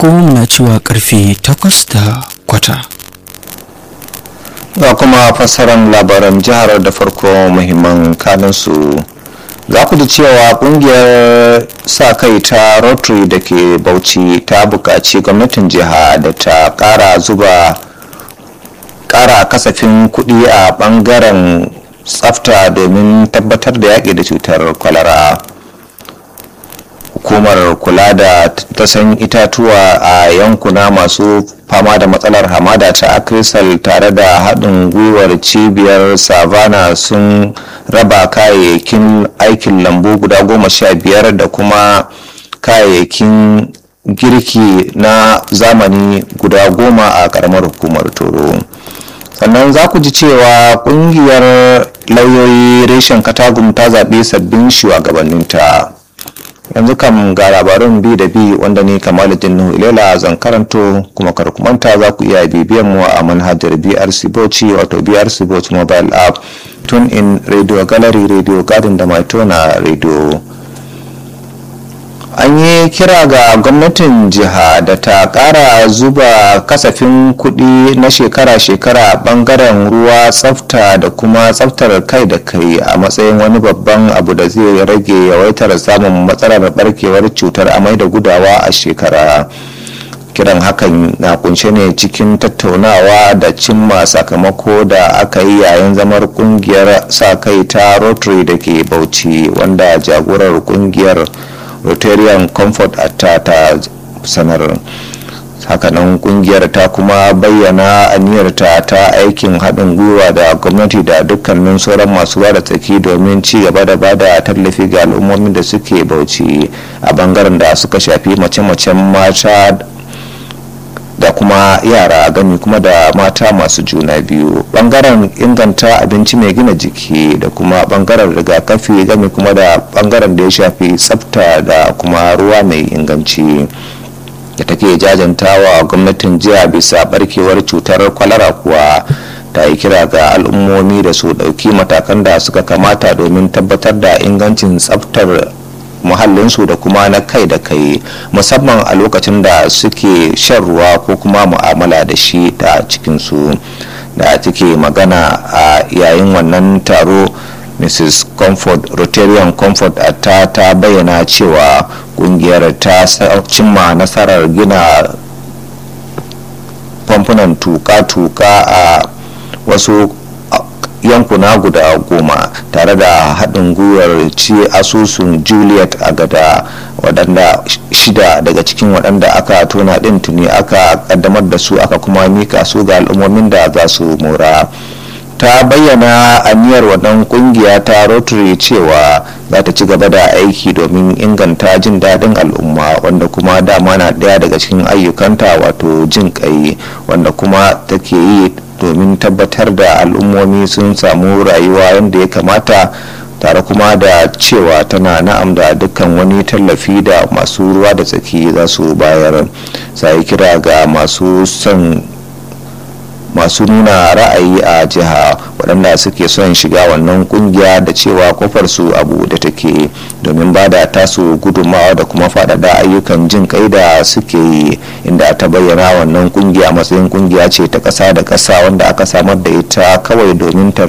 agogon na cewa karfe takwas da kwata ga kuma fassarar labaran jihar da farko muhimman kanunsu za ku ji cewa kungiyar sa kai ta rotary da ke bauchi ta buƙaci gwamnatin jiha da ta ƙara zuba ƙara kasafin kuɗi a ɓangaren tsafta domin tabbatar da yaƙi da cutar kwalara hukumar kula da tasan itatuwa a yankuna masu fama da matsalar hamada ta akrisal tare da haɗin gwiwar cibiyar savana sun raba kayayyakin aikin lambu guda goma sha biyar da kuma kayayyakin girki na zamani guda goma a ƙaramar hukumar toro sannan za ku ji cewa ƙungiyar lauyoyi reshen katagum ta zaɓi sabbin shugabanninta yanzu kam ga labarin bi da bi wanda ne kamaluddin nuhu ilela zan karanto kuma karkumanta za ku iya bibiyan mu a manhajar brc bauchi wato brc bauchi mobile app tune in radio gallery radio garden da maitona radio an yi kira ga gwamnatin jiha da ta kara zuba kasafin kudi na shekara-shekara bangaren ruwa tsafta da kuma tsaftar kai da kai a matsayin wani babban abu da zai rage yawaitar samun matsalar barkewar cutar amai da gudawa a shekara kiran hakan na kunshe ne cikin tattaunawa da cimma sakamako da aka yi yayin zamar kungiyar sa kai ta rotary da ke bauchi wanda jagorar kungiyar rotarian comfort ta ta sanar hakanan kungiyar ta kuma bayyana aniyarta ta aikin haɗin gwiwa da gwamnati da dukkanin sauran masu bada tsaki domin ci gaba da bada tallafi ga al'ummomin da suke bauchi a bangaren da suka shafi mace-macen mata da kuma yara gami kuma da mata masu juna biyu bangaren inganta abinci mai gina jiki da kuma bangaren rigakafi gami kuma da bangaren da ya shafi tsafta da kuma ruwa mai inganci da take jajantawa gwamnatin jiya bisa barkewar cutar kwalara kuwa ta yi kira ga al'ummomi da su ɗauki matakan da suka kamata domin tabbatar da ingancin tsaftar muhallinsu da kuma na kai da kai musamman a lokacin da suke shan ruwa ko kuma mu'amala da shi ta cikinsu da take magana a yayin wannan taro mrs comfort rotarian comfort ta ta bayyana cewa kungiyar ta cimma nasarar gina famfunan tuka-tuka a wasu yankuna guda goma tare da haɗin gwiwar ci asusun juliet a gada waɗanda shida daga cikin waɗanda aka tona ɗin tuni aka ƙaddamar da su aka kuma mika su ga al'ummomin da za su mora ta bayyana aniyar waɗan ƙungiya ta rotary cewa za ta ci gaba da aiki domin inganta jin daɗin al'umma wanda kuma dama na ɗaya daga cikin ayyukanta wato jin ƙai wanda kuma take yi domin tabbatar da al'ummomi sun samu rayuwa yadda ya kamata tare kuma da cewa tana na'am da dukkan wani tallafi da masu ruwa da tsaki za su bayar sai kira ga masu son masu nuna ra'ayi a jiha waɗanda suke son shiga wannan kungiya da cewa kofar su abu da take domin ba da tasu gudunmawa da kuma faɗaɗa ayyukan jin kai da suke yi inda ta bayyana wannan kungiya matsayin kungiya ce ta ƙasa da ƙasa wanda aka samar da ita kawai domin ta